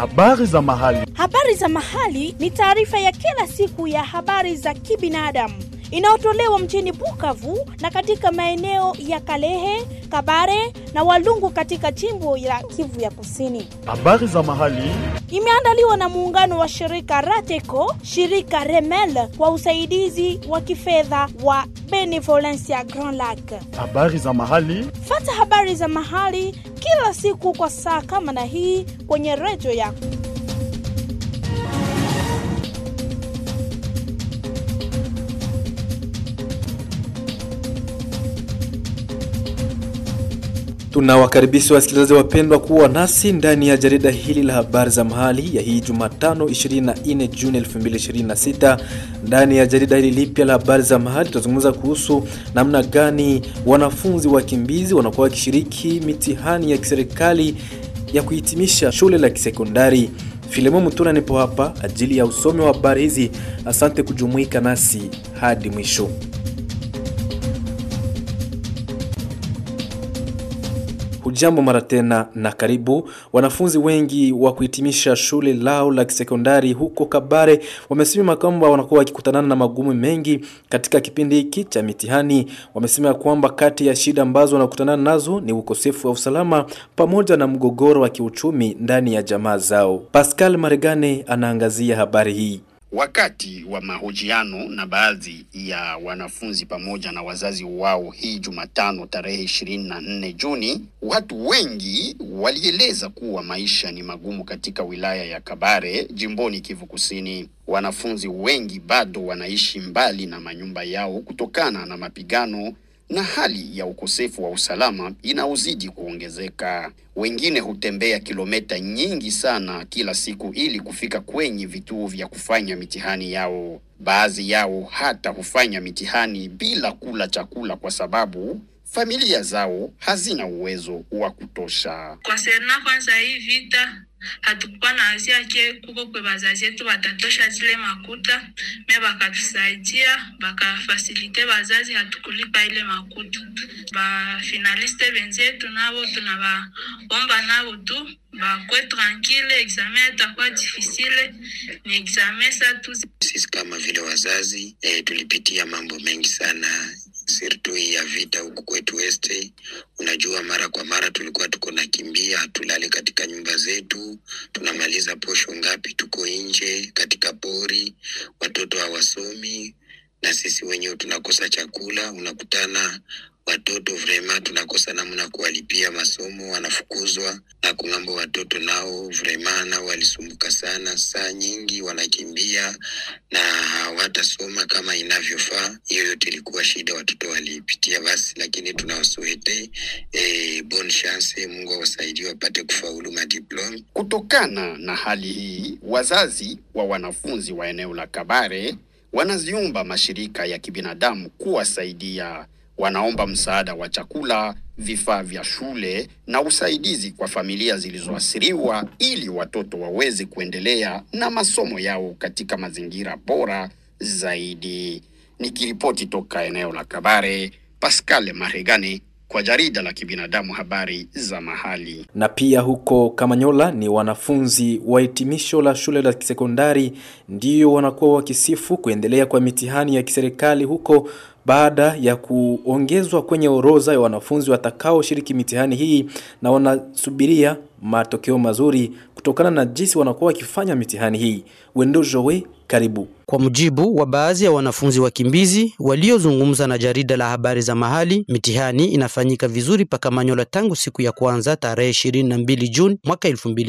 Habari za mahali. Habari za mahali ni taarifa ya kila siku ya habari za kibinadamu inayotolewa mjini Bukavu na katika maeneo ya Kalehe, Kabare na Walungu katika jimbo la Kivu ya Kusini. Habari za mahali. Imeandaliwa na muungano wa shirika Rateco, shirika Remel kwa usaidizi wa kifedha wa Benevolencia Grand Lac. Habari za mahali. Fata habari za mahali kila siku kwa saa kama na hii kwenye redio yako. Tunawakaribisha wasikilizaji wapendwa kuwa nasi ndani ya jarida hili la habari za mahali ya hii Jumatano 24 Juni 2026. Ndani ya jarida hili lipya la habari za mahali tutazungumza kuhusu namna gani wanafunzi wakimbizi wanakuwa wakishiriki mitihani ya kiserikali ya kuhitimisha shule la kisekondari. Filemo Mutuna nipo hapa ajili ya usomi wa habari hizi. Asante kujumuika nasi hadi mwisho. Hujambo mara tena na karibu. Wanafunzi wengi wa kuhitimisha shule lao la kisekondari huko Kabare wamesema kwamba wanakuwa wakikutanana na magumu mengi katika kipindi hiki cha mitihani. Wamesema kwamba kati ya shida ambazo wanakutana nazo ni ukosefu wa usalama pamoja na mgogoro wa kiuchumi ndani ya jamaa zao. Pascal Maregane anaangazia habari hii. Wakati wa mahojiano na baadhi ya wanafunzi pamoja na wazazi wao hii Jumatano tarehe ishirini na nne Juni, watu wengi walieleza kuwa maisha ni magumu katika wilaya ya Kabare jimboni Kivu Kusini. Wanafunzi wengi bado wanaishi mbali na manyumba yao kutokana na mapigano na hali ya ukosefu wa usalama inaozidi kuongezeka. Wengine hutembea kilomita nyingi sana kila siku ili kufika kwenye vituo vya kufanya mitihani yao. Baadhi yao hata hufanya mitihani bila kula chakula kwa sababu familia zao hazina uwezo wa kutosha. Konserna kwanza hii vita hatukuwa na azia ke kuko kwe bazazi yetu batatosha zile makuta me bakatusaidia bakafasilite bazazi hatukulipa ile makuta. Bafinaliste benzetu nabo tunabaomba nabo tu bakwe tranquille, examen itakuwa difficile, ni examen sa tu. Sisi kama vile wazazi eh, tulipitia mambo mengi sana sirtu ya vita huku kwetu este. Unajua, mara kwa mara tulikuwa tuko nakimbia, hatulali katika nyumba zetu, tunamaliza posho ngapi, tuko nje katika pori, watoto hawasomi na sisi wenyewe tunakosa chakula. Unakutana watoto vrema tunakosa namna kuwalipia masomo, wanafukuzwa na kung'ambo. Watoto nao vrema nao walisumbuka sana, saa nyingi wanakimbia na hawatasoma kama inavyofaa. Hiyo yote ilikuwa shida watoto walipitia, basi lakini tunawasuhete eh, bon chance, Mungu awasaidie wapate kufaulu madiploma. Kutokana na hali hii, wazazi wa wanafunzi wa eneo la Kabare wanaziomba mashirika ya kibinadamu kuwasaidia. Wanaomba msaada wa chakula, vifaa vya shule na usaidizi kwa familia zilizoathiriwa ili watoto waweze kuendelea na masomo yao katika mazingira bora zaidi. Nikiripoti toka eneo la Kabare, Pascal Maregane kwa jarida la kibinadamu habari za mahali. Na pia huko Kamanyola ni wanafunzi wa hitimisho la shule la kisekondari ndio wanakuwa wakisifu kuendelea kwa mitihani ya kiserikali huko baada ya kuongezwa kwenye orodha ya wanafunzi watakaoshiriki mitihani hii na wanasubiria matokeo mazuri kutokana na jinsi wanakuwa wakifanya mitihani hii. Wendo Jowe, karibu. Kwa mujibu wa baadhi ya wanafunzi wakimbizi waliozungumza na jarida la habari za mahali, mitihani inafanyika vizuri paka Manyola tangu siku ya kwanza tarehe 22 Juni mwaka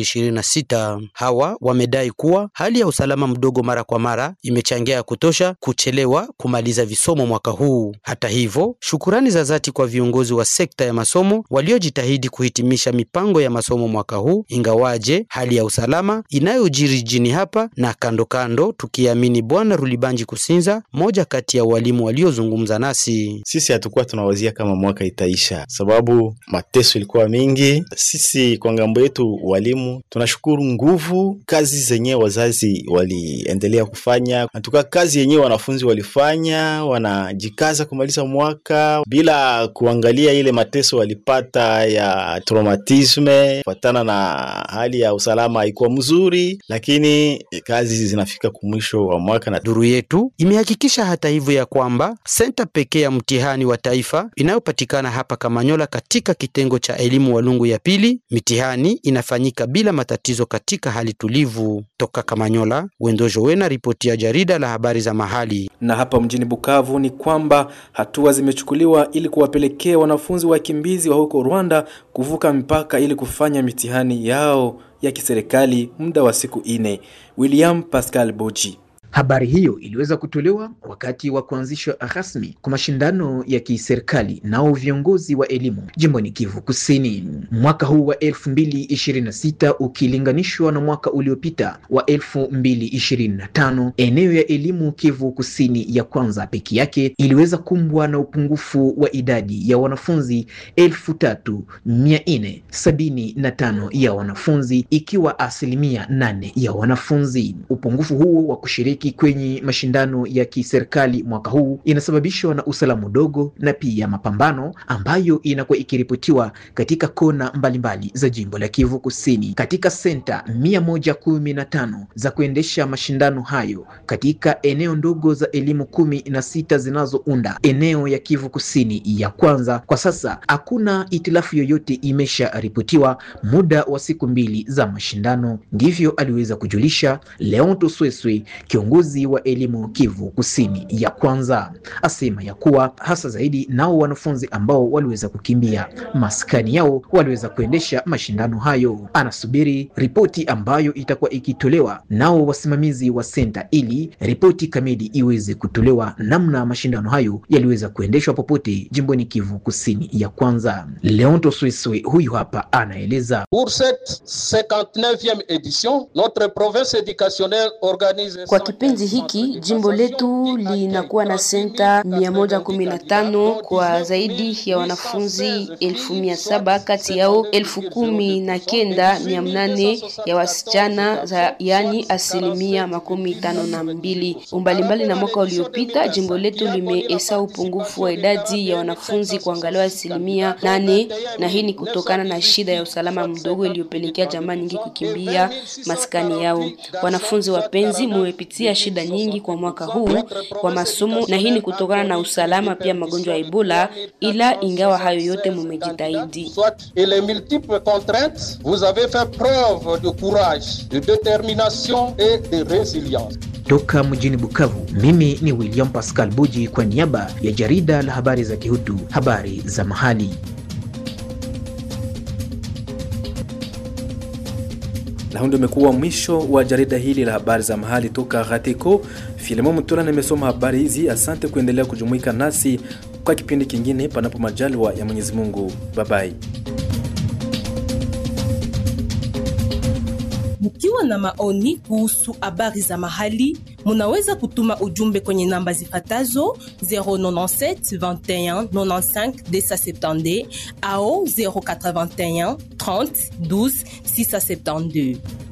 2026. Hawa wamedai kuwa hali ya usalama mdogo mara kwa mara imechangia ya kutosha kuchelewa kumaliza visomo mwaka huu. Hata hivyo, shukurani za dhati kwa viongozi wa sekta ya masomo waliojitahidi kuhitimisha mipango ya masomo mwaka huu, ingawaje hali ya usalama inayojiri jijini hapa na kando kando tukiamini Bwana Rulibanji Kusinza, moja kati ya walimu waliozungumza nasi. Sisi hatukuwa tunawazia kama mwaka itaisha, sababu mateso ilikuwa mingi. Sisi kwa ngambo yetu walimu tunashukuru nguvu kazi zenyewe wazazi waliendelea kufanya, natuka kazi yenyewe wanafunzi walifanya, wanajikaza kumaliza mwaka bila kuangalia ile mateso walipata ya traumatisme kufatana na hali ya usalama haikuwa mzuri, lakini kazi zinafika kumwisho wa mwaka na Duru yetu imehakikisha hata hivyo ya kwamba senta pekee ya mtihani wa taifa inayopatikana hapa Kamanyola katika kitengo cha elimu Walungu ya pili, mitihani inafanyika bila matatizo katika hali tulivu. Toka Kamanyola, Wendojo Wena, ripoti ya jarida la habari za mahali. Na hapa mjini Bukavu ni kwamba hatua zimechukuliwa ili kuwapelekea wanafunzi wakimbizi wa huko Rwanda kuvuka mpaka ili kufanya mitihani yao ya kiserikali muda wa siku ine. William Pascal Boji. Habari hiyo iliweza kutolewa wakati wa kuanzishwa rasmi kwa mashindano ya kiserikali nao viongozi wa elimu jimboni Kivu Kusini. Mwaka huu wa 2026 ukilinganishwa na mwaka uliopita wa 2025, eneo ya elimu Kivu Kusini ya kwanza peke yake iliweza kumbwa na upungufu wa idadi ya wanafunzi 3475 ya wanafunzi, ikiwa asilimia 8 ya wanafunzi. Upungufu huo wa kushiriki kwenye mashindano ya kiserikali mwaka huu inasababishwa na usalama mdogo na pia mapambano ambayo inakuwa ikiripotiwa katika kona mbalimbali za jimbo la Kivu Kusini. Katika senta mia moja kumi na tano za kuendesha mashindano hayo katika eneo ndogo za elimu kumi na sita zinazounda eneo ya Kivu Kusini ya kwanza, kwa sasa hakuna itilafu yoyote imesharipotiwa muda wa siku mbili za mashindano. Ndivyo aliweza kujulisha Leonto Sweswe kiongozi wa elimu Kivu Kusini ya kwanza asema ya kuwa hasa zaidi nao wanafunzi ambao waliweza kukimbia maskani yao waliweza kuendesha mashindano hayo. Anasubiri ripoti ambayo itakuwa ikitolewa nao wasimamizi wa senta, ili ripoti kamili iweze kutolewa namna mashindano hayo yaliweza kuendeshwa popote jimboni Kivu Kusini ya kwanza. Leonto Swiswe huyu hapa anaeleza. Pour cette 59e édition, notre province éducationnelle organise Kwa kipindi hiki jimbo letu linakuwa na senta 115 kwa zaidi ya wanafunzi elfu mia saba kati yao elfu kumi na kenda mia mnane ya wasichana za yani asilimia makumi tano na mbili. Umbalimbali na mwaka uliopita, jimbo letu limeesa upungufu wa idadi ya wanafunzi kwa angalau asilimia nane, na hii ni kutokana na shida ya usalama mdogo iliyopelekea jamaa nyingi kukimbia maskani yao. Wanafunzi wapenzi, mumepitia shida nyingi kwa mwaka huu wa masomo, na hii ni kutokana na usalama pia magonjwa ya Ebola, ila ingawa hayo yote mumejitahidi. et les multiples contraintes, vous avez fait preuve de courage, de détermination et de résilience. Toka mjini Bukavu, mimi ni William Pascal Buji kwa niaba ya jarida la habari za Kihutu, habari za mahali. Na huu ndio umekuwa mwisho wa jarida hili la habari za mahali toka Ghateko. Filimo Mutula nimesoma habari hizi. Asante kuendelea kujumuika nasi kwa kipindi kingine, panapo majaliwa ya Mwenyezi Mungu. Babai. Mkiwa na maoni kuhusu habari za mahali, munaweza kutuma ujumbe kwenye namba zifatazo 097 21 95 270 au 081 30 12 672.